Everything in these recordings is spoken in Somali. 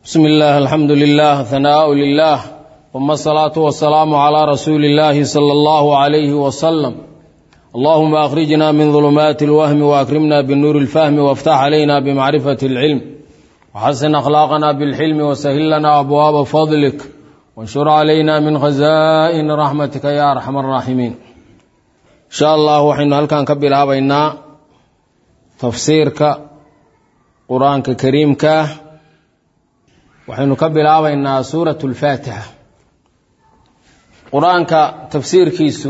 bsmi اllah alxamdu lilah hanaaءu lilah uma asalaatu wasalaamu calaa rasuuli اllahi salى اllahu عalayhi wasalam allahuma akhrijna min dulumaati اlwahmi waakrimna binuuri اlfahmi wاftax calayna bimacrifati اlcilm waxasin akhlaaqna bilxilmi wasahil lana abwaaba fadlik wanshur calayna min khazaa'ini raxmatika ya arxam araaximiin insha allah waxaynu halkan ka bilaabaynaa tafsiirka qur-aanka kariimka waxaynu ka bilaabaynaa suurat اlfaatixa qur-aanka tafsiirkiisu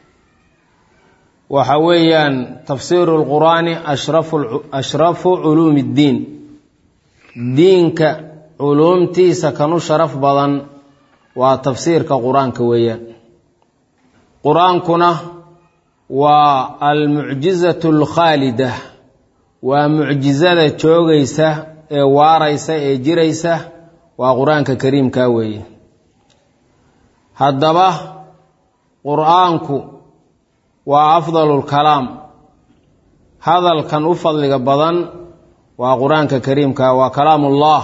waxa weeyaan tafsiiru اlqur'aani ashrafu culuumi اddiin diinka culuumtiisa kanu sharaf badan waa tafsiirka qur-aanka weeyaan qur-aankuna waa almucjizaة اlkhaalida waa mucjizada joogaysa ee waaraysa ee jiraysa waa qur-aanka kariimka weeye haddaba qur-aanku waa afdalu lkalaam hadalkan u fadliga badan waa qur-aanka kariimka waa kalaamullah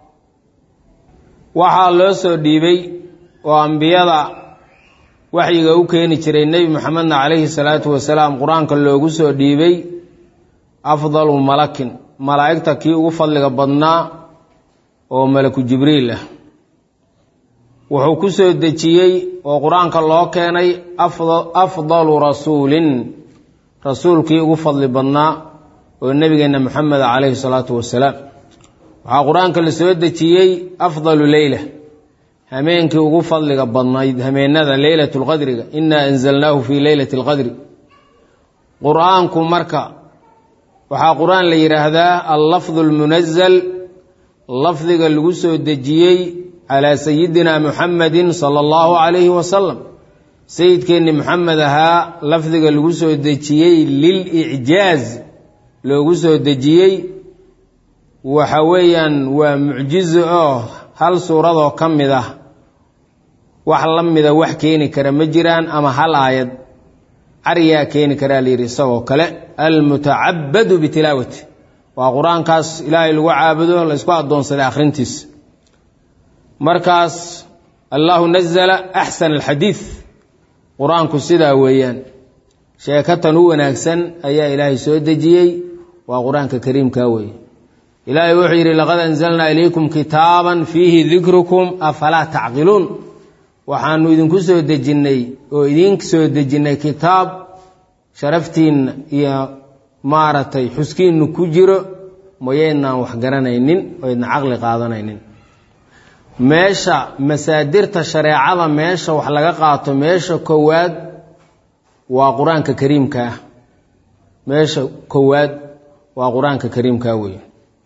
waxaa loo soo dhiibay oo ambiyada waxyiga u keeni jiray nebi maxamedna calayhi salaatu wasalaam qur-aanka loogu soo dhiibay afdalu malakin malaa'igta kii ugu fadliga badnaa oo malaku jibriil ah wuxuu ku soo dejiyey oo qur-aanka loo keenay afdalu rasuulin rasuulkii ugu fadli badnaa oo nebigeenna moxamed calayhi salaatu wasalaam waxaa qur-aanka la soo dejiyey afdalu leyla hameenkii ugu fadliga badnayd hameenada leylat lqadriga inaa anzalnaahu fii leylati alqadri qur-aanku marka waxaa qur-aan la yidhaahdaa allafdu lmunazal lafdiga lagu soo dejiyey calaa sayidina muxamedin sala allahu calayhi wasalam sayidkeenni moxamed ahaa lafdiga lagu soo dejiyey lilicjaaz loogu soo dejiyey waxa weeyaan waa mucjizo oo hal suuradoo ka mid ah wax la mida wax keeni kara ma jiraan ama hal aayad caryaa keeni karaa la yidhi isagoo kale almutacabadu bitilaawati waa qur-aankaas ilaahay lagu caabudo laysku addoonsaday akhrintiisa markaas allahu nazala axsan alxadiid qur-aanku sidaa weeyaan sheekatan u wanaagsan ayaa ilaahay soo dejiyey waa qur-aanka kariimka weeye ilaahay wuxuu yidhi laqad anzalnaa ilaykum kitaaban fiihi dikrukum afalaa tacqiluun waxaanu idinku soo dejinnay oo idin soo dejinnay kitaab sharaftiinna iyo maaragtay xuskiinnu ku jiro mayaydnaan wax garanaynin oo ydna caqli qaadanaynin meesha masaadirta shareecada meesha wax laga qaato meesha kowaad waa qur-aanka kariimka ah meesha kowaad waa qur-aanka kariimka weeye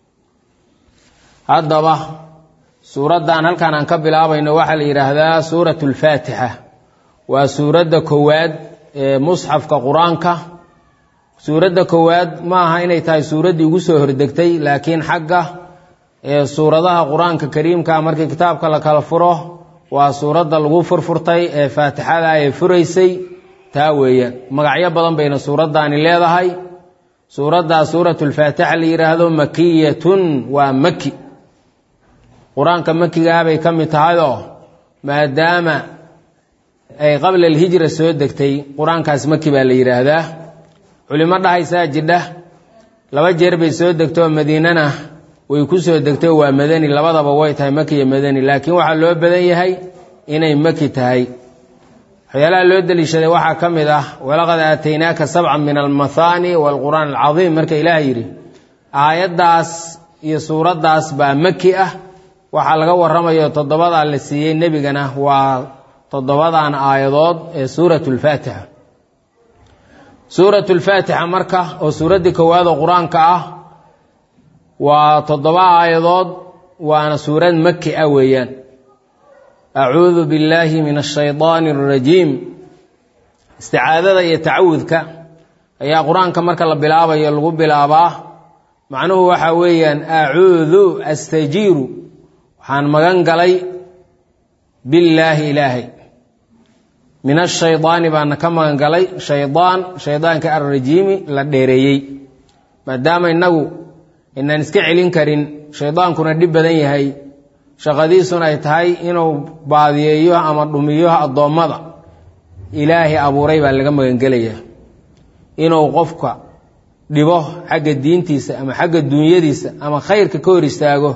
haddaba suuraddan halkan aan ka bilaabayno waxaa la yidhaahdaa suurat alfaatixa waa suuradda kowaad ee musxafka qur-aanka suuradda kowaad ma aha inay tahay suuraddii ugu soo hordegtay laakiin xagga ee suuradaha qur-aanka kariimka markii kitaabka la kala furo waa suuradda lagu furfurtay ee faatixada ee furaysay taa weeyaan magacyo badan bayna suuraddaani leedahay suuraddaa suuratulfaatixa la yidhaahdo makiyatun waa maki qur-aanka makigaa bay ka mid tahay oo maadaama ay qabla alhijra soo degtay qur-aankaas maki baa la yidhaahdaa culimo dhahaysaa jidha laba jeer bay soo degtay oo madiinana way ku soo degtay oo waa madani labadaba way tahay maki iyo madani laakiin waxaa loo badan yahay inay maki tahay waxyaalaha loo deliishaday waxaa ka mid ah walaqad aataynaaka sabcan min almathaani waalqur'aan alcadiim marka ilaah yidhi aayaddaas iyo suuraddaas baa maki ah waxaa laga warramayo toddobadaa la siiyey nebigana waa toddobadan aayadood ee suurat lfaatixa suurat lfaatixa marka oo suuraddii kowaadoo qur-aanka ah waa toddoba aayadood waana suurad maki ah weeyaan acuudu billaahi min ashaydaani alrajiim isticaadada iyo tacawudka ayaa qur-aanka marka la bilaabayo lagu bilaabaa macnuhu waxaa weeyaan acuudu astajiiru waxaan magan galay billaahi ilaahay min ashaydaani baana ka magan galay shaydaan shaydaanka alrajiimi la dheereeyey maadaama innagu inaan iska celin karin shaydaankuna dhib badan yahay shaqadiisuna ay tahay inuu baadiyeeyo ama dhumiyo addoommada ilaahay abuuray baa laga magangelayaa inuu qofka dhibo xagga diintiisa ama xagga duunyadiisa ama khayrka ka hor istaago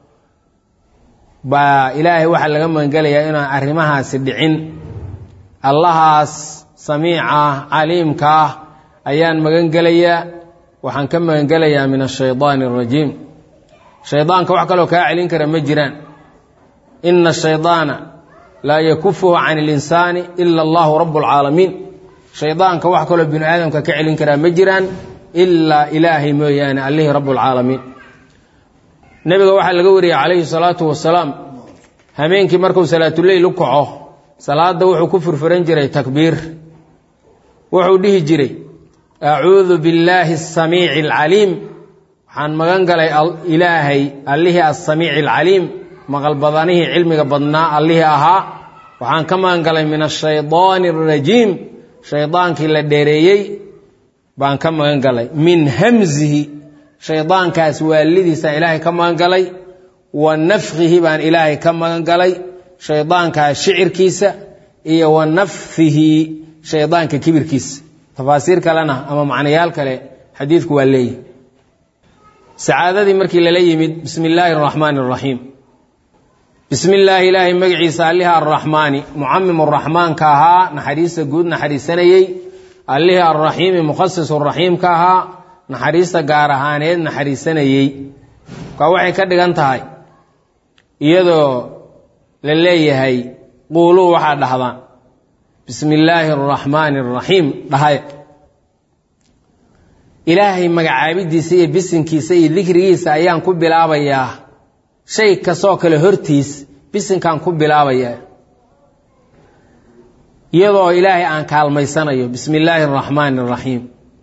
baa ilaahay waxaa laga magangelayaa inaan arrimahaasi dhicin allahaas samiica ah caliimka ah ayaan magangelayaa waxaan ka magangelayaa min ashaydaani arajiim shaydaanka wax kaloo kaa celin kara ma jiraan ina ashaydaana laa yakufuhu can اlinsaani ila allahu rabu اlcaalamiin shaydaanka wax kaloo binu aadamka ka celin karaa ma jiraan ilaa ilaahay mooyaane allihii rabu اlcaalamiin nebiga waxaa laga wariyey calayhi salaatu wasalaam hameenkii markuu salaatuleyl u kaco salaada wuxuu ku furfuran jiray takbiir wuxuu dhihi jiray acuudu billaahi asamiici alcaliim waxaan magan galay ilaahay allihii assamiici alcaliim maqalbadanihii cilmiga badnaa allihii ahaa waxaan ka magan galay min ashaydaani arajiim shaydaankii la dheereeyey baan ka magan galay min hamzihi shaydaankaas waalidiisaan ilaahay ka magan galay wa nafkihi baan ilaahay ka magan galay shaydaankaas shicirkiisa iyo wa nafhihi shaydaanka kibirkiisa tafaasiir kalena ama macnayaal kale xadiidku waa leeyihi sacaadadii markii lala yimid bismi illaahi araxmaani araxiim bismi illaahi ilaahay magaciisa alliha arraxmaani mucamim raxmaanka ahaa naxariista guud naxariisanayey allihii arraxiimi mukhasisu raxiimka ahaa naxariista gaar ahaaneed naxariisanayey markaa waxay ka dhigan tahay iyadoo la leeyahay quuluu waxaa dhahdaan bismi illaahi araxmaani araxiim dhahay ilaahay magacaabidiisa iyo bisinkiisa iyo dikrigiisa ayaan ku bilaabayaa shay kastoo kale hortiis bisinkaan ku bilaabayaa iyadoo ilaahay aan kaalmaysanayo bismi illaahi araxmaani araxiim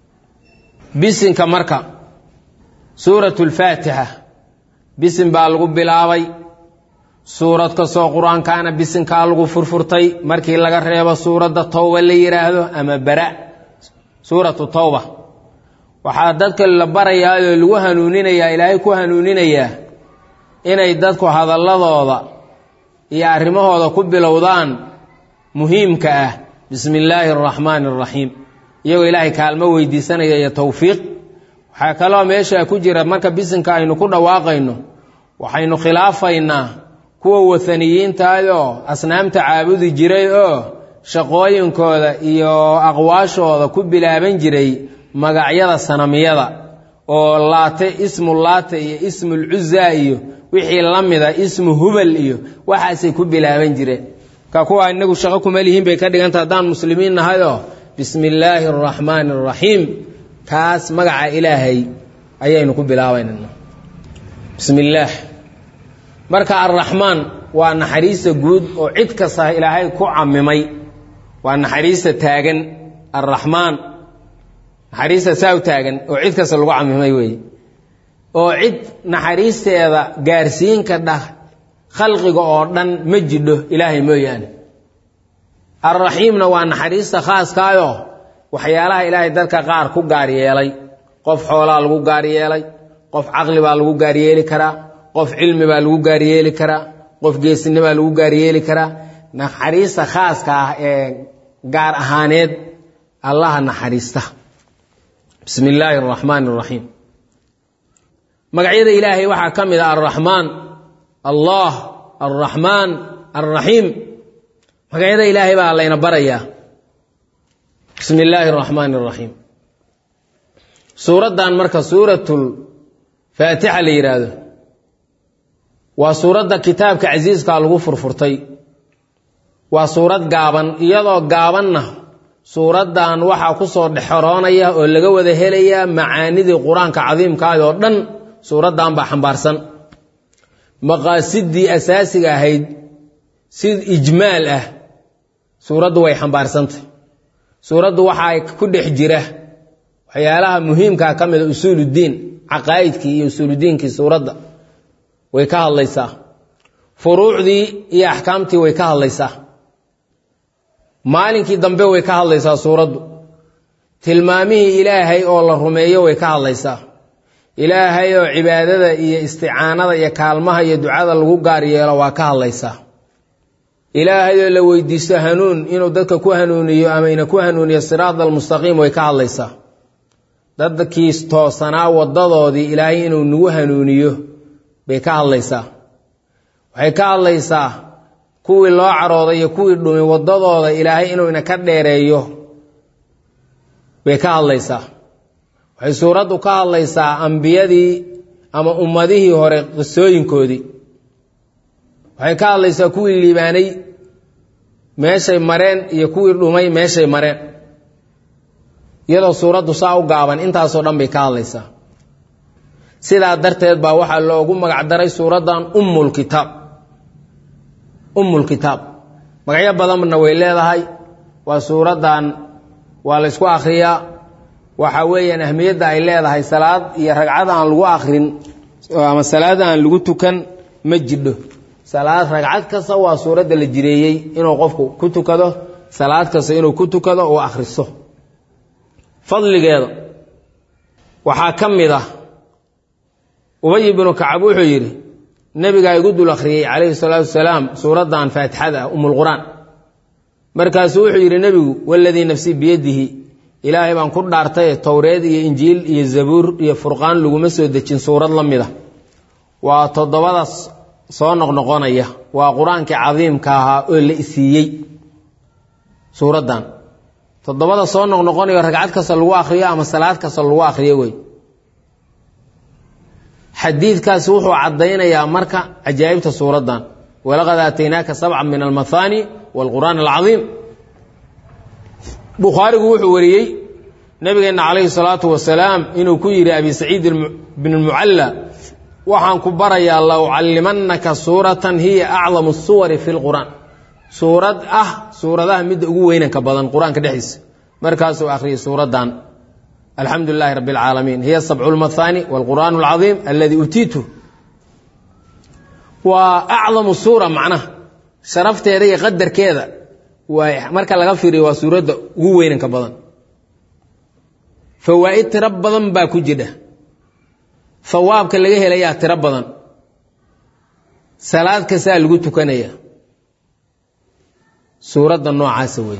bisinka marka suuratu lfaatixa bisin baa lagu bilaabay suurad kastoo qur-aankaana bisinkaa lagu furfurtay markii laga reebo suuradda towba la yidhaahdo ama bara suuratu towba waxaa dadka la barayaayoo lagu hanuuninayaa ilaahay ku hanuuninayaa inay dadku hadalladooda iyo arrimahooda ku bilowdaan muhiimka ah bismi illaahi araxmaani araxiim iyagoo ilaahay kaalmo weydiisanaya iyo towfiiq waxaa kaloo meesha ku jira marka bisinka aynu ku dhawaaqayno waxaynu khilaafaynaa kuwa wathaniyiintaayoo asnaamta caabudi jiray oo shaqooyinkooda iyo aqwaashooda ku bilaaban jiray magacyada sanamiyada oo laate ismu laate iyo ismulcuzaa iyo wixii la mida ismu hubal iyo waxaasay ku bilaaban jireen ka kuwa inagu shaqo kuma lihiin bay ka dhiganta haddaan muslimiin nahayoo bismi illaahi araxmaani araxiim kaas magaca ilaahay ayaynu ku bilaabaynana bismi illaah marka arraxmaan waa naxariista guud oo cid kasta ilaahay ku camimay waa naxariista taagan arraxmaan naxariista saa u taagan oo cid kasta lagu camimay weeye oo cid naxariisteeda gaarsiinka dhah khalqiga oo dhan ma jidho ilaahay mooyaane alraxiimna waa naxariista khaaskaayoo waxyaalaha ilaahay dadka qaar ku gaar yeelay qof xoolaa lagu gaar yeelay qof caqli baa lagu gaar yeeli karaa qof cilmi baa lagu gaar yeeli karaa qof geesini baa lagu gaar yeeli karaa naxariista khaaska ah ee gaar ahaaneed allaha naxariista bismi illaahi araxmaani araxiim magacyada ilaahay waxaa ka mid a alraxmaan allah alraxmaan alraxiim magacyada ilaahay baa layna barayaa bismi illaahi araxmaani araxiim suuraddan marka suuratul faatixa la yidhaahdo waa suuradda kitaabka casiiskaa lagu furfurtay waa suurad gaaban iyadoo gaabanna suuraddan waxaa ku soo dhexoroonaya oo laga wada helayaa macaanidii qur-aanka cadiimkaah oo dhan suuraddan baa xambaarsan maqaasidii asaasiga ahayd si ijmaal ah suuraddu way xambaarsantay suuraddu waxaa ku dhex jira waxyaalaha muhiimkaa ka mida usuuluddiin caqaa'idkii iyo usuuludiinkii suuradda way ka hadlaysaa furuucdii iyo axkaamtii way ka hadlaysaa maalinkii dambe way ka hadlaysaa suuraddu tilmaamihii ilaahay oo la rumeeyo way ka hadlaysaa ilaahay oo cibaadada iyo isticaanada iyo kaalmaha iyo ducada lagu gaar yeelo waa ka hadlaysaa ilaahay oo la weydiisto hanuun inuu dadka ku hanuuniyo ama ina ku hanuuniyo siraada almustaqiim way ka hadlaysaa dadkii toosanaa wadadoodii ilaahay inuu nagu hanuuniyo bay ka hadlaysaa waxay ka hadlaysaa kuwii loo carooday iyo kuwii dhumay wadadooda ilaahay inuu ina ka dheereeyo bay ka hadlaysaa waxay suuraddu ka hadlaysaa ambiyadii ama ummadihii hore qisooyinkoodii waxay ka hadlaysaa kuwii liibaanay meeshay mareen iyo kuwii dhumay meeshay mareen iyadoo suuraddu saa u gaaban intaasoo dhan bay ka hadlaysaa sidaa darteed baa waxaa loogu magac daray suuraddan ummulkitaab ummulkitaab magacyo badanna way leedahay waa suuraddan waa la ysku akhriyaa waxa weeyaan ahmiyadda ay leedahay salaad iyo ragcad aan lagu akrin ama salaad aan lagu tukan ma jidho salaad ragcad kasta waa suuradda la jireeyey inuu qofku ku tukado salaad kasta inuu ku tukado uu akhriso fadligeeda waxaa ka mid ah ubay bnu kacab wuxuu yidhi nebigaa igu dul akhriyey calayhi salaatu wasalaam suuraddan faatixada ah umulqur'aan markaasuu wuxuu yidhi nebigu waladii nafsii biyadihi ilaahay baan ku dhaartay towreed iyo injiil iyo zabuur iyo furqaan laguma soo dejin suurad la mid a waa toddobadaas soo noqnoqonaya waa qur-aankii cadiimka ahaa oo la isiiyey suuraddan toddobada soo noqnoqonayo ragcad kasta lagu akhriyo ama salaad kasta lagu akhriyo wey xadiidkaasi wuxuu caddaynayaa marka cajaa'ibta suuraddan walaqad aataynaaka sabca min almahaani waalqur'aan alcadiim bukhaarigu wuxuu wariyey nabigeenna calayhi salaatu wasalaam inuu ku yidhi abi saciid bn lmucalla waxaan ku barayaa la ucallimannaka suuratan hiya acdamu suwari fi lqur'aan suurad ah suuradaha midda ugu weynanka badan qur-aanka dhexdiisa markaasuu akhriyay suuraddan alxamdu lilahi rabi اlcaalamiin hiya sabcu lmahaani wاlqur'aan اlcadiim aladi utiitu waa acdamu suura macnaha sharafteeda iyo qadarkeeda waa marka laga fiiriyo waa suuradda ugu weynanka badan fawaa'id tiro badan baa ku jidha hawaabka laga helayaa tiro badan salaad kastaa lagu tukanaya suuradda noocaasa wey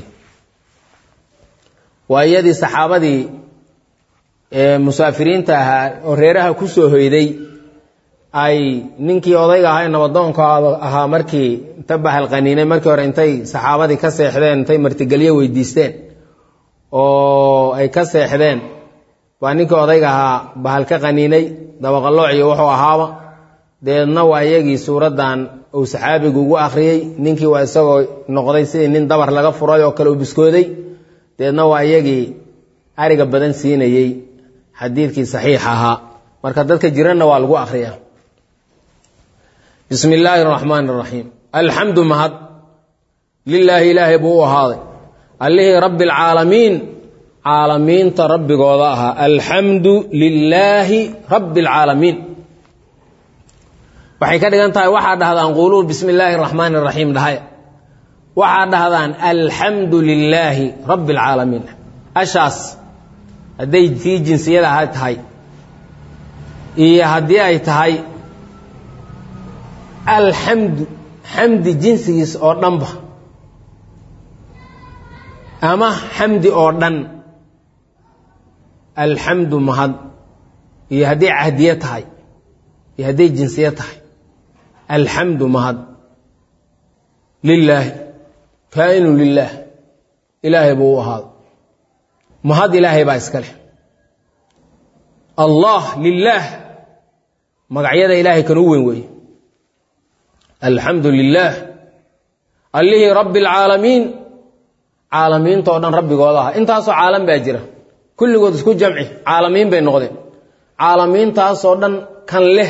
waa iyadii saxaabadii musaafiriinta ahaa oo reeraha ku soo hoyday ay ninkii odayga ahaa nabadoonka ahaa markii inta bahalqaniinay markii hore intay saxaabadii ka seexdeen intay martigelyo weydiisteen oo ay ka seexdeen baa ninkii odayga ahaa bahal ka qaniinay dabaqaloociyo wuxuu ahaaba deedna waa iyagii suuraddan uu saxaabigu ugu akhriyey ninkii waa isagoo noqday sidii nin dabar laga furay oo kale u biskooday deedna waa iyagii ariga badan siinayey xadiidkii saxiix ahaa marka dadka jiranna waa lagu akhriyaa bismi illaahi araxmaan araxiim alxamdu mahad lilaahi ilaahay buu u ahaaday allihii rabbi alcaalamiin caalamiinta rabbigooda ahaa alxamdu lilaahi rabbi alcaalamiin waxay ka dhigan tahay waxaa dhahdaan quuluu bismi illaahi araxmaani araxiim dhahaya waxaa dhahdaan alxamdu lilaahi rabbi alcaalamiin ashaas hadday tii jinsiyada aha tahay iyo haddii ay tahay alxamdu xamdi jinsigiis oo dhanba ama xamdi oo dhan alxamdu mahad iyo hadday cahdiye tahay iyo hadday jinsiye tahay alxamdu mahad lilaahi kaa'inu lilaah ilaahay buu u ahaado mahad ilaahay baa iska leh allah lilaah magacyada ilaahay kan u weyn weeye alxamdu lilaah allihii rabbi alcaalamiin caalamiinta oo dhan rabbigooda aha intaasoo caalam baa jira kulligood isku jamci caalamiin bay noqdeen caalamiintaasoo dhan kan leh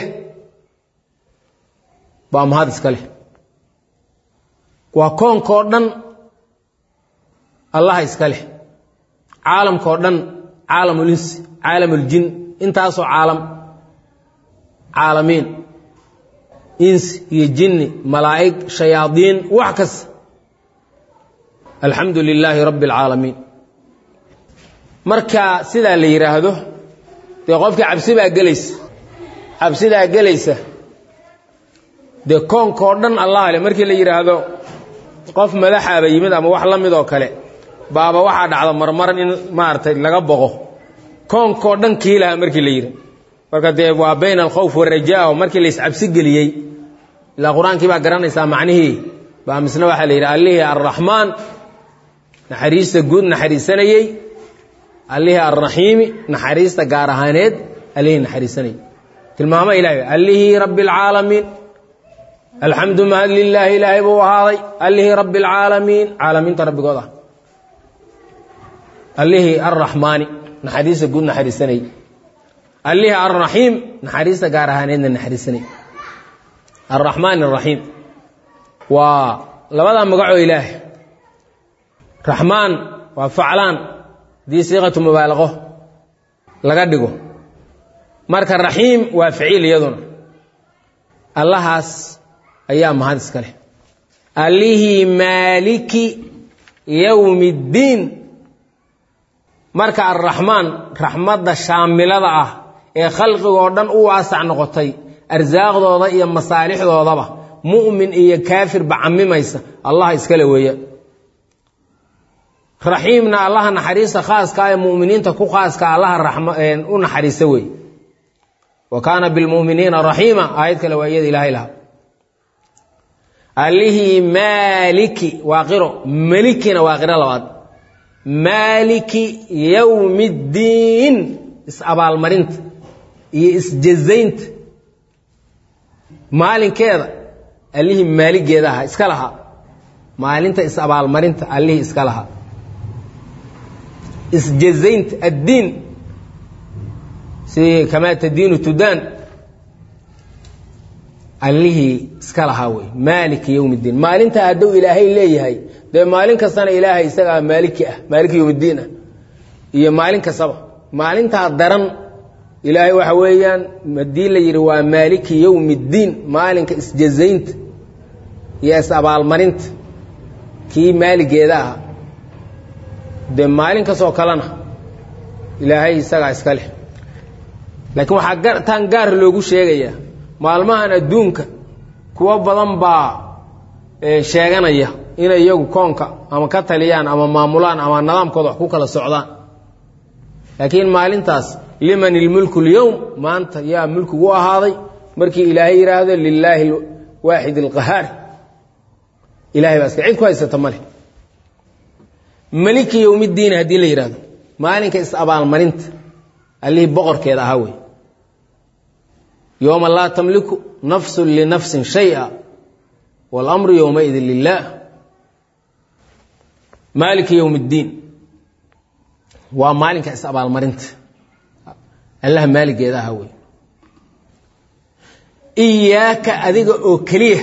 baa mahad iska leh waa koonkoo dhan allaha iska leh caalamkao dhan caalamulinsi caalamuljin intaasoo caalam caalamiin insi iyo jinni malaa'ig shayaadiin wax kasta alxamdu lilaahi rabbi alcaalamiin marka sidaa la yidhaahdo dee qofkii cabsi baa gelaysa cabsidaa gelaysa dee koonka oo dhan allah le markii la yidhaahdo qof madaxaaba yimid ama wax la mid oo kale baaba waxaa dhacda marmaran in maaragtay laga boqo koonkao dhan kiilaha markii la yidhi marka dee waa bayna alkhawf warajaa markii la iscabsi geliyey ilaa qur-aankii baa garanaysaa macnihii baa misna waxaa la yidhi allihii arraxmaan naxariista guud naxariisanayey allihii arraxiimi naxariista gaar ahaaneed allihii naxariisanayey tilmaamo ilahay allihii rabbi alcaalamiin alxamdu mahad lilaahi ilaahay buu ahaaday allihii rabbi alcaalamiin caalamiinta rabbigood ah allihii arraxmaani naxariista guud naxariisanayey allihii arraxiim naxariista gaar ahaaneedna naxariisanayey arraxmaan araxiim waa labadaa magacoo ilaah raxmaan waa faclaan haddii siiqatu mubaalaqo laga dhigo marka raxiim waa ficiil iyaduna allahaas ayaa mahad iska leh allihii maaliki yowmi ddiin marka arraxmaan raxmadda shaamilada ah ee khalqigoo dhan u waasac noqotay arsaaqdooda iyo masaalixdoodaba mu'min iyo kaafirba camimaysa allah iskale weeya raxiimna allaha naxariista khaaska ee muminiinta ku khaaska allaha u naxariista wey wa kaana bilmuminiina raxiima aayad kale waa iyada ilaahay laha allihii maaliki waa qiro melikina waa qiro labaad maaliki yowmi ddiin is-abaalmarinta iyo isjazaynta maalinkeeda allihii maaligeeda ahaa iska lahaa maalinta is-abaalmarinta allihii iska lahaa isjazaynta addiin si kamaa tadiinu tudaan allihii iska lahaa wey maaliki yowm ddiin maalinta hadduu ilaahay leeyahay dee maalin kastana ilaahay isagaa maaliki ah maaliki yowm ddiin ah iyo maalin kastaba maalintaa daran ilaahay waxa weeyaan haddii la yidhi waa maaliki yowmi ddiin maalinka isjazaynta iyo is-abaalmarinta kii maaligeeda ah dee maalin kastoo kalena ilaahay isagaa iska leh laakiin waxaa taan gaar loogu sheegayaa maalmahan adduunka kuwo badan baa sheeganaya inay iyagu koonka ama ka taliyaan ama maamulaan ama nidaamkooda wax ku kala socdaan laakiin maalintaas liman ilmulku lyowm maanta yaa mulkigu ahaaday markii ilaahay yidhaahdo lilaahi waaxid alqahaar ilahay baa iska cid ku haysata male maliki yowmiddiin haddii la yidhahdo maalinka is-abaalmarinta allihii boqorkeeda ahaa wey yowma laa tamliku nafsun linafsin shaya walamru yowmaidin lilah maaliki yowm اddiin waa maalinka is-abaalmarinta allaha maaligeeda ahaa wey iyaaka adiga oo keliya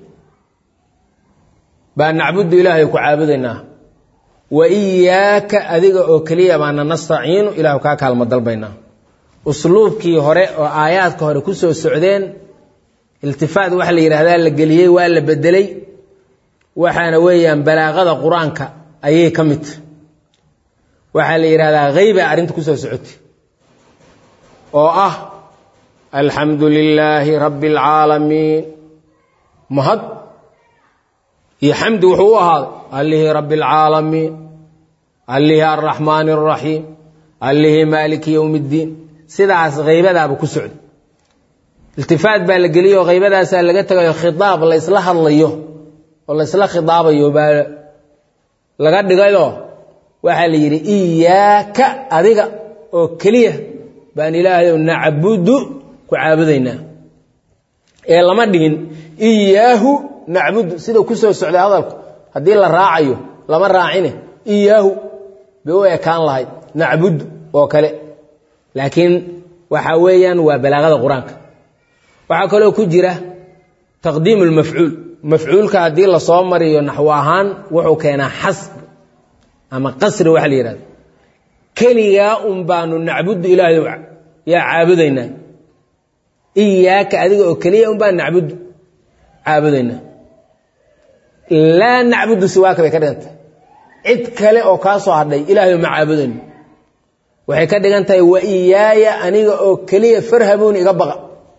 baa nacbudu ilaahay ku caabudaynaa wa iyaaka adiga oo keliya baana nastaciinu ilahu kaa kaalmo dalbaynaa usluubkii hore oo aayaadka hore ku soo socdeen iltifaat waxa la yidhaahdaa la geliyey waa la bedelay waxaana weeyaan balaaqada qur-aanka ayay ka mid tahy waxaa la yidhahdaa hayba arrinta ku soo socotay oo ah alxamdu lilaahi rabbi اlcaalamiin mahad iyo xamdi wuxuu u ahaaday allihii rabbi اlcaalamiin allihii alraxmaan الraxiim allihii maaliki yowm اddiin sidaas haybadaaba ku socday iltifaat baa la geliyay oo haybadaasaa laga tegayo khitaab la ysla hadlayo oo la ysla khitaabayo baa laga dhigayoo waxaa la yidhi iyaaka adiga oo keliya baan ilaahayow nacbudu ku caabudaynaa ee lama dhihin iyaahu nacbudu sida ku soo socday hadalku haddii la raacayo lama raacine iyaahu bay u ekaan lahayd nacbudu oo kale laakiin waxa weeyaan waa balaaqada qur-aanka waxaa kaloo ku jira taqdiimu lmafcuul mafcuulka haddii lasoo mariyo naxwo ahaan wuxuu keenaa xasb ama qasri waxa la yihahdo keligaa un baanu nacbudu ilaahayow yaa caabudaynaa iyaaka adiga oo keliya un baan nacbudu caabudaynaa laa nacbudu siwaaka bay ka dhigantay cid kale oo kaa soo hadhay ilaahayow ma caabudayno waxay ka dhigan tahay wa iyaaya aniga oo keliya farhabuun iga baqa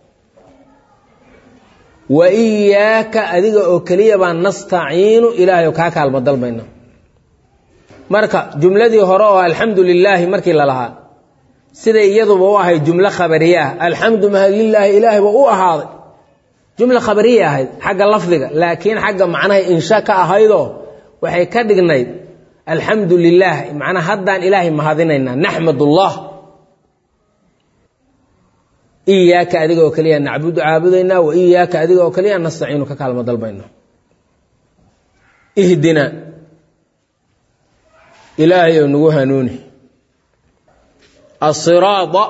wa iyaaka adiga oo keliya baan nastaciinu ilaahay kaa kaalmo dalbayna marka jumladii hore oo alxamdu lilaahi markii lalahaa siday iyaduba u ahayd jumlo khabariye ah alxamdu mahadlilaahi ilaahayba u ahaaday jumla khabariya ahayd xagga lafdiga laakiin xagga macnaha insha ka ahaydoo waxay ka dhignayd alxamdu lilaah macnaa haddaan ilaahay mahadinaynaa naxmadullah iyaaka adiga oo keliya nacbudu caabudaynaa wa iyaaka adiga oo keliya nastaciinu ka kaalmo dalbayna ihdina ilaahay oo nagu hanuuni asiraada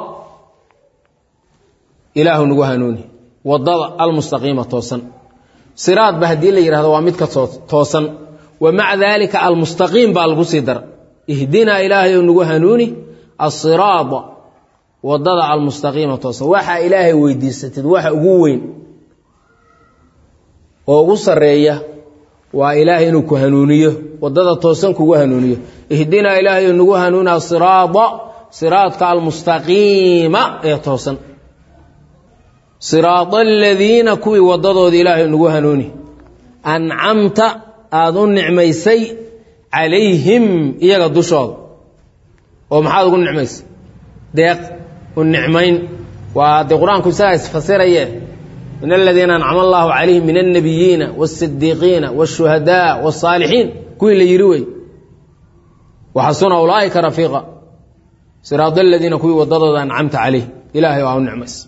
ilaahu nagu hanuuni wadada almustaqiima toosan siraad ba haddii la yidhahdo waa midka toosan wa maca daalika almustaqiim baa lagu sii dara ihdinaa ilaahay oo nagu hanuuni asiraada wadada almustaqiima toosan waxaa ilaahay weydiisatid waxa ugu weyn oo ugu sareeya waa ilaahay inuu ku hanuuniyo wadada toosan kugu hanuuniyo ihdinaa ilaahay oo nagu hanuuni asiraada siraadka almustaqiima ee toosan siraada aladiina kuwii waddadoodii ilaahay nagu hanuuni ancamta aada u nicmaysay calayhim iyaga dushooda oo maxaad ugu nicmaysay deeq u nicmayn waa dee qur-aanku isagaa isfasiraye min aladiina ancama allahu calayhim min alnabiyiina waasidiiqiina waashuhadaa wasaalixiin kuwii la yidhi wey waxasuna ulaa'ika rafiiqa siraada aladiina kuwii waddadooda ancamta calayhim ilaahay waa u nicmaysay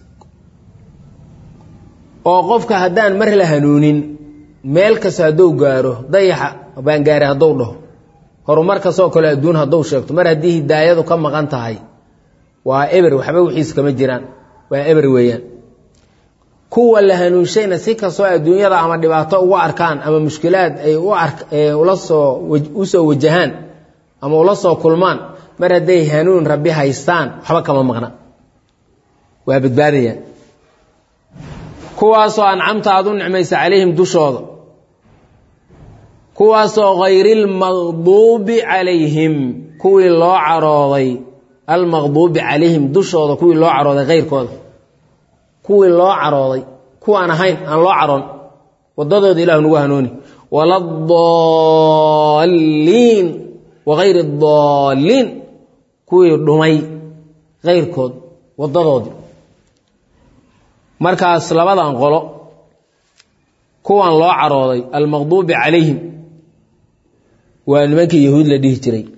oo qofka haddaan mar la hanuunin meel kasta hadduu gaaro dayaxa baan gaari hadduu dhaho horumar kastoo kale adduun hadduu sheegto mar haddii hidaayadu ka maqan tahay waa eber waxba wixiis kama jiraan waa eber weeyaan kuwa la hanuunshayna si kastoo adduunyada ama dhibaato ugu arkaan ama mushkilaad ay ula soo u soo wajahaan ama ula soo kulmaan mar hadday hanuun rabbi haystaan waxba kama maqna waa badbaadayaan kuwaasoo ancamta aad u nicmaysa calayhim dushooda kuwaasoo hayri lmaqduubi calayhim kuwii loo carooday almaqduubi calayhim dushooda kuwii loo carooday hayrkooda kuwii loo carooday kuwaan ahayn aan loo caroon wadadooda ilahu nagu hanuuni waladaliin wagayri daaliin kuwii dhumay hayrkood wadadoodii markaas labadan qolo kuwan loo carooday almaqduubi calayhim waa nimankii yahuud la dhihi jiray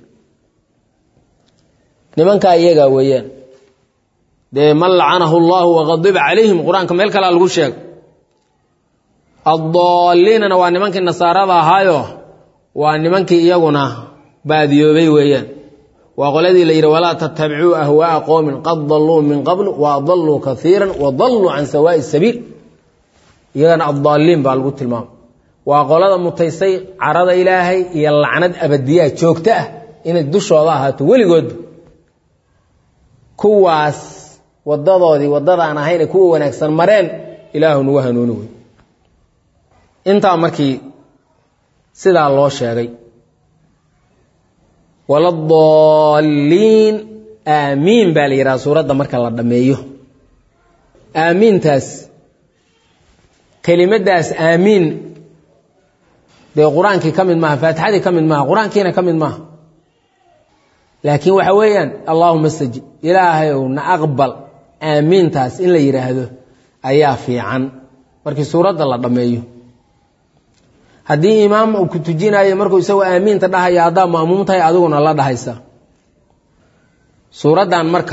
nimankaa iyagaa weeyaan dee man lacanahu allahu waqadiba calayhim qur-aanka meel kalea lagu sheega addaaliinana waa nimankii nasaarada ahaayo waa nimankii iyaguna baadiyoobay weeyaan waa qoladii la yidhi walaa tattabicuu ahwaaa qowmin qad dalluu min qabl wa adalluu kaiira wa dalluu can sawaa'i sabiil iyagana addaaliin baa lagu tilmaamay waa qolada mutaysay carada ilaahay iyo lacnad abadiyaha joogto ah inay dushooda ahaato weligoodba kuwaas wadadoodii wadadaan ahayn kuwa wanaagsan mareen ilaahu nagu hanuuni wey intaa markii sidaa loo sheegay waladaliin aamiin baa la yidhaha suuradda marka la dhammeeyo aamiintaas kelimadaas aamiin dee qur-aankii ka mid maaha faatixadii ka mid maaha qur-aankiina ka mid maaha laakiin waxa weeyaan allaahuma stajib ilaahayow na aqbal aamiintaas in la yidhaahdo ayaa fiican markii suuradda la dhammeeyo haddii imaam uu ku tujinayo markuu isagoo aamiinta dhahaya haddaa ma'muum tahay adiguna la dhahaysa suuraddan marka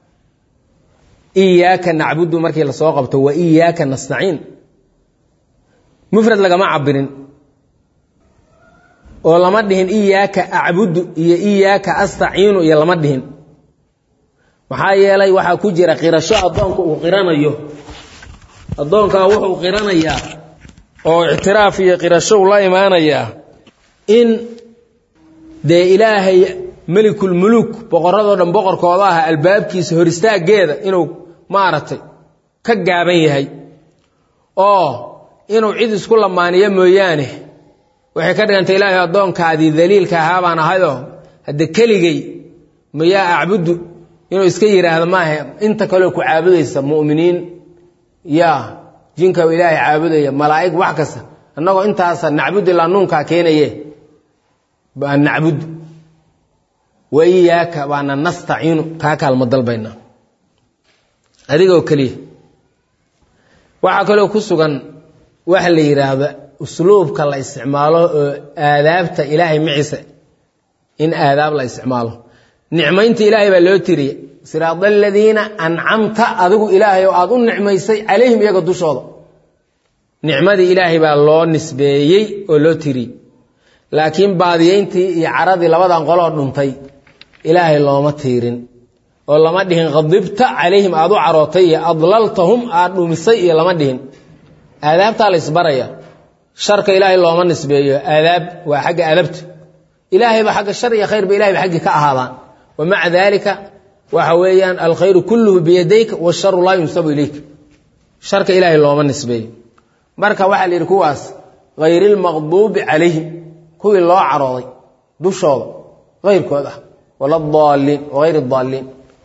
iyaaka nacbudu markii lasoo qabto wa iyaaka nastaciin mufrad lagama cabirin oo lama dhihin iyaaka acbudu iyo iyaaka astaciinu iyo lama dhihin maxaa yeelay waxaa ku jira qirasho addoonka uu qiranayo addoonkaa wuxuu qiranayaa oo ictiraaf iyo qirashow la imaanayaa in dee ilaahay melikulmuluuk boqorradoo dhan boqorkooda ah albaabkiisa hor istaaggeeda inuu maaragtay ka gaaban yahay oo inuu cid isku lamaaniyo mooyaane waxay ka dhigantay ilaahay addoonkaadii daliilka ahaa baan ahayoo hadde keligay mayaa acbudu inuu iska yidhaahdo maaha inta kaleo ku caabudaysa mu'miniin yaa jinka ilaahay caabudaya malaa'ig wax kasta annagoo intaasa nacbud ilaa nuunkaa keenaye baa nacbud wa iyaaka baana nastaciinu kaa kaalmo dalbayna adigoo keliya waxaa kaloo ku sugan waxa la yidhaahda usluubka la isticmaalo oo aadaabta ilaahay maciisa in aadaab la isticmaalo nicmaynta ilaahay baa loo tiriye siraada aladiina ancamta adigu ilaahay oo aada u nicmaysay calayhim iyaga dushooda nicmadii ilaahay baa loo nisbeeyey oo loo tiriyey laakiin baadiyeyntii iyo caradii labadan qoloo dhuntay ilaahay looma tiirin oo lama dhihin khadibta calayhim aada u carootay iyo adlaltahum aad dhumisay iyo lama dhihin aadaabtaa la isbaraya sharka ilaahay looma nisbeeyo aadaab waa xagga adabta ilaahayba xagga shar iyo khayrba ilahay ba xaggii ka ahaadaan wa maca daalika waxa weeyaan alkhayru kulluhu biyadayka washaru laa yunsabu ilayka sharka ilaahay looma nisbeeyo marka waxaa la yidhi kuwaas hayri lmaqduubi calayhim kuwii loo carooday dushooda hayrkood ah wala daaliin hayr daaliin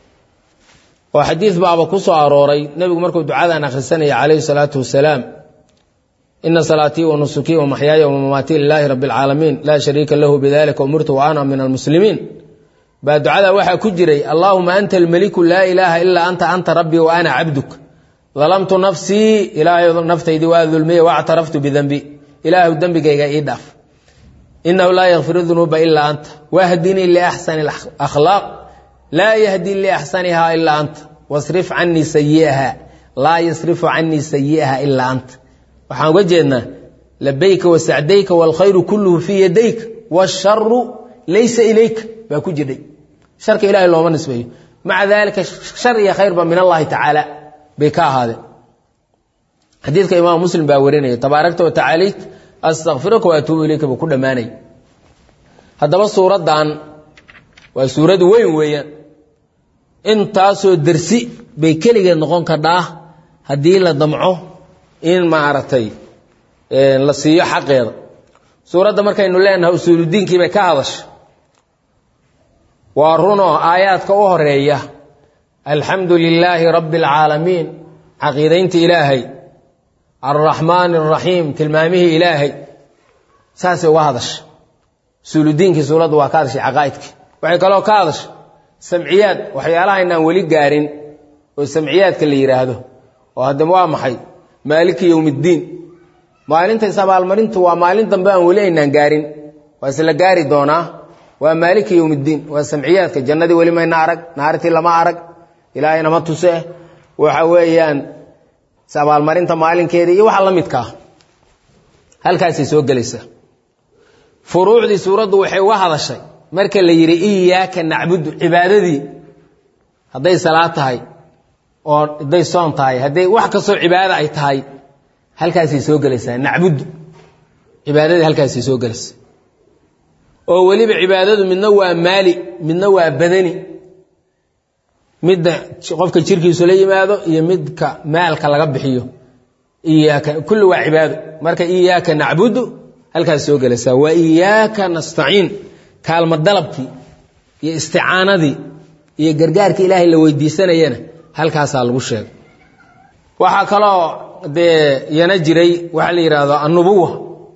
oo xadiid baaba ku soo arooray nebigu markuu ducadan akhrisanaya calayhi salaatu wasalaam ina salaatii wa nusukii wa maxyaaya wamamaatii lilaahi rabi alcaalamiin laa shariika lahu bidalika umirtu wa ana min almuslimiin baa ducada waxaa ku jiray allaahuma anta almeliku laa ilaaha ilaa anta anta rabbii wa ana cabduk dalamtu nafsii ilaahay naftaydii waa dulmiye waactaraftu bidenbi ilaahu dembigayga ii dhaaf inahu laa yakfiru dunuuba ilaa anta wahdinii liaxsani akhlaaq laa yahdi liaxsaniha ilaa anta wasrif canii sayiaha laa yasrifu canii sayi'aha ilaa anta waxaan uga jeednaa labayka wasacdayka waalkhayru kulluhu fii yadayka waasharu laysa ilayka baa ku jirdhay sharka ilahay looma nisbeeyo maca daalika shar iyo khayrba min allahi tacaala bay ka ahaadeen xadiidka imaam muslim baa warinaya tabaarakta watacaalayt astakfiruka waatuubu ilayka buu ku dhammaanay haddaba suuraddan waa suurad weyn weeyaan intaasoo dersi bay keligeed noqon kadhaa haddii la damco in maaragtay la siiyo xaqeeda suuradda markaynu leenahay usuuludiinkii bay ka hadasha waa runoo aayaadka u horeeya alxamdu lilaahi rabbi alcaalamiin caqiidaynta ilaahay alraxmaani araxiim tilmaamihii ilaahay saasay uga hadasha usuuludiinkii suuraddu waa ka hadashay caqaa'idkii waxay kaloo ka hadasha samciyaad waxyaalaha inaan weli gaarin oo samciyaadka la yidhaahdo oo haddaba waa maxay maaliki yowmiddiin maalintays abaalmarintu waa maalin dambe aan weli aynaan gaarin waa isla gaari doonaa waa maaliki yowmiddiin waa samciyaadka jannadii weli mayna arag naartii lama arag ilaahay nama tuse waxa weeyaan abaalmarinta maalinkeeda iyo waxa la midkaa halkaasay soo gelaysaa furuucdii suuraddu waxay uga hadashay marka la yidhi iyaaka nacbudu cibaadadii hadday salaad tahay oo hadday soon tahay hadday wax kastoo cibaada ay tahay halkaasay soo gelaysaa nacbudu cibaadadii halkaasay soo gelaysaa oo weliba cibaadadu midna waa maali midna waa badani midda qofka jirkiisu la yimaado iyo midka maalka laga bixiyo iyaaka kulli waa cibaado marka iyaaka nacbudu halkaas soo gelaysaa wa iyaaka nastaciin kaalmo dalabkii iyo isticaanadii iyo gargaarka ilaahay la weydiisanayana halkaasaa lagu sheegay waxaa kaloo dee yana jiray waxaa la yidhaahdo annubuwa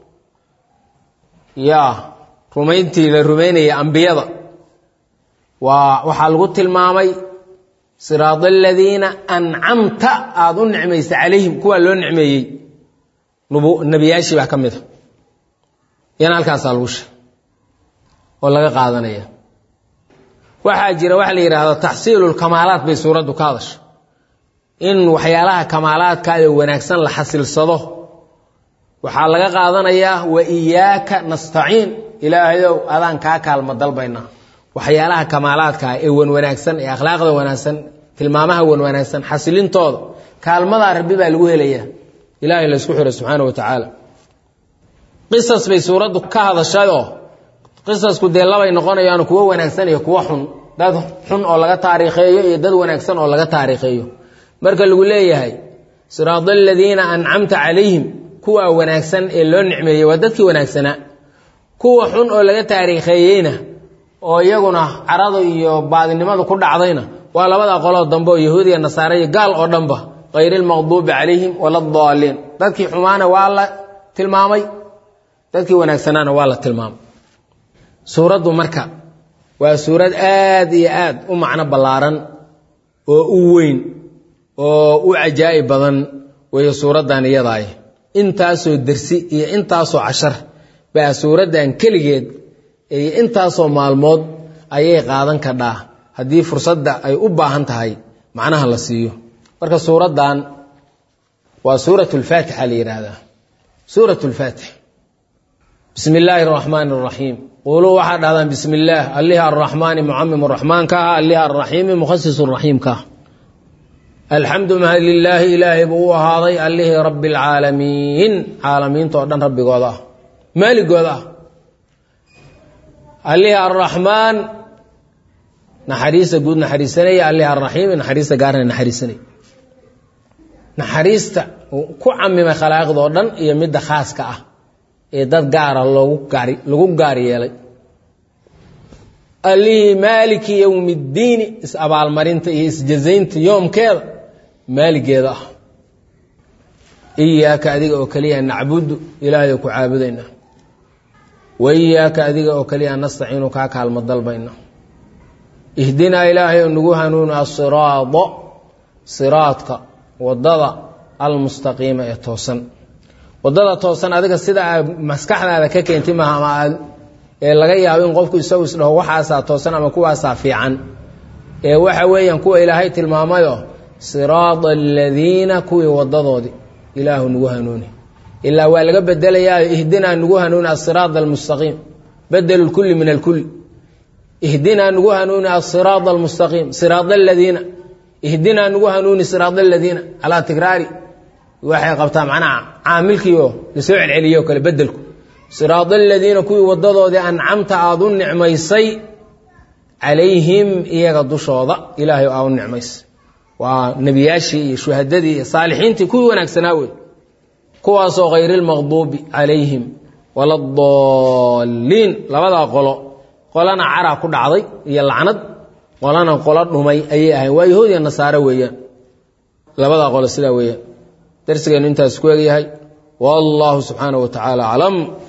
ya rumayntii la rumaynaya ambiyada waa waxaa lagu tilmaamay siraad aladiina ancamta aada u nicmaysa calayhim kuwaa loo nicmeeyey nebiyaashii baa ka mid a yana halkaasaa lagu sheegay oo laga qaadanaya waxaa jira waxa la yidhaahdo taxsiilu lkamaalaat bay suuraddu ka hadasha in waxyaalaha kamaalaadkaayoo wanaagsan la xasilsado waxaa laga qaadanayaa wa iyaaka nastaciin ilaahayow adaan kaa kaalmo dalbaynaa waxyaalaha kamaalaadkaa ee wan wanaagsan ee akhlaaqda wanaagsan tilmaamaha wan wanaagsan xasilintooda kaalmadaa rabbi baa lagu helayaa ilaahay la ysku xiro subxaana wa tacaala qisas bay suuraddu ka hadashayoo qisasku dee labay noqonayaan kuwo wanaagsan iyo kuwo xun dad xun oo laga taariikheeyo iyo dad wanaagsan oo laga taariikheeyo marka lagu leeyahay siraada aladiina ancamta calayhim kuwa wanaagsan ee loo nicmeeyey waa dadkii wanaagsanaa kuwa xun oo laga taariikheeyeyna oo iyaguna carada iyo baadinimadu ku dhacdayna waa labadaa qoloo dambe oo yahuudiya nasaare iyo gaal oo dhanba hayr ilmaqduubi calayhim wala daaliin dadkii xumaana waa la tilmaamay dadkii wanaagsanaana waa la tilmaamay suuraddu marka waa suurad aad iyo aad u macno ballaaran oo u weyn oo u cajaa'ib badan weeye suuraddan iyadaay intaasoo dersi iyo intaasoo cashar baa suuraddan keligeed iyo intaasoo maalmood ayay qaadan kadhaa haddii fursadda ay u baahan tahay macnaha la siiyo marka suuraddan waa suurat lfaatixa la yidhaahdaa suurat lfaatix bismi illaahi araxmaani araxiim quuluu waxaa dhahdaan bismi illaah allihi arraxmaani mucamim raxmaanka ah allihi arraxiimi mukhasis raxiimka ah alxamdu mahad lilaahi ilaahay buu u ahaaday allihii rabbi alcaalamiin caalamiinta oo dhan rabbigooda ah maaligooda ah allihii arraxmaan naxariista guud naxariisanaya allihii arraxiimi naxariista gaarna naxariisanaya naxariista ku camimay khalaa'iqda oo dhan iyo midda khaaska ah ee dad gaara loogu gaar lagu gaar yeelay allihii maaliki yowmi ddiini is-abaalmarinta iyo isjazaynta yoomkeeda maaligeeda ah iyaaka adiga oo keliya nacbudu ilaahay ku caabudayna wa iyaaka adiga oo keliya nastaciinu kaa kaalmo dalbayna ihdinaa ilaahay oo nagu hanuuni asiraada siraadka wadada almustaqiima ee toosan wadada toosan adiga sida aad maskaxdaada ka keenti maaha ama aad ee laga yaabo in qofku isagu isdhaho waxaasaa toosan ama kuwaasaa fiican ee waxa weeyaan kuwa ilaahay tilmaamayo siraada aladiina kuwii wadadoodii ilaahu nagu hanuuni ilaa waa laga bedelayaa ihdinaa nagu hanuuni asiraada almustaqiim bedelu lkulli min alkulli ihdinaa nagu hanuuni asiraada almustaqiim siraada aladiina ihdinaa nagu hanuuni siraada aladiina calaa tikraari waxay qabtaa macnaha caamilkiioo lasoo celceliyo kale bedelku siraada aladiina kuwii wadadoodii ancamta aada u nicmaysay calayhim iyaga dushooda ilaahay aa u nicmaysay waa nebiyaashii iyo shuhadadii iyo saalixiintii kuwii wanaagsanaa wey kuwaasoo hayr ilmaqduubi calayhim wala daliin labadaa qolo qolana cara ku dhacday iyo lacnad qolana qolo dhumay ayay ahayn waa yahuudiya nasaare weeyaan labadaa qolo sidaa weeyaan darsigeenu intaas ku egyahay wallahu subxaanaه wa tacaala aclam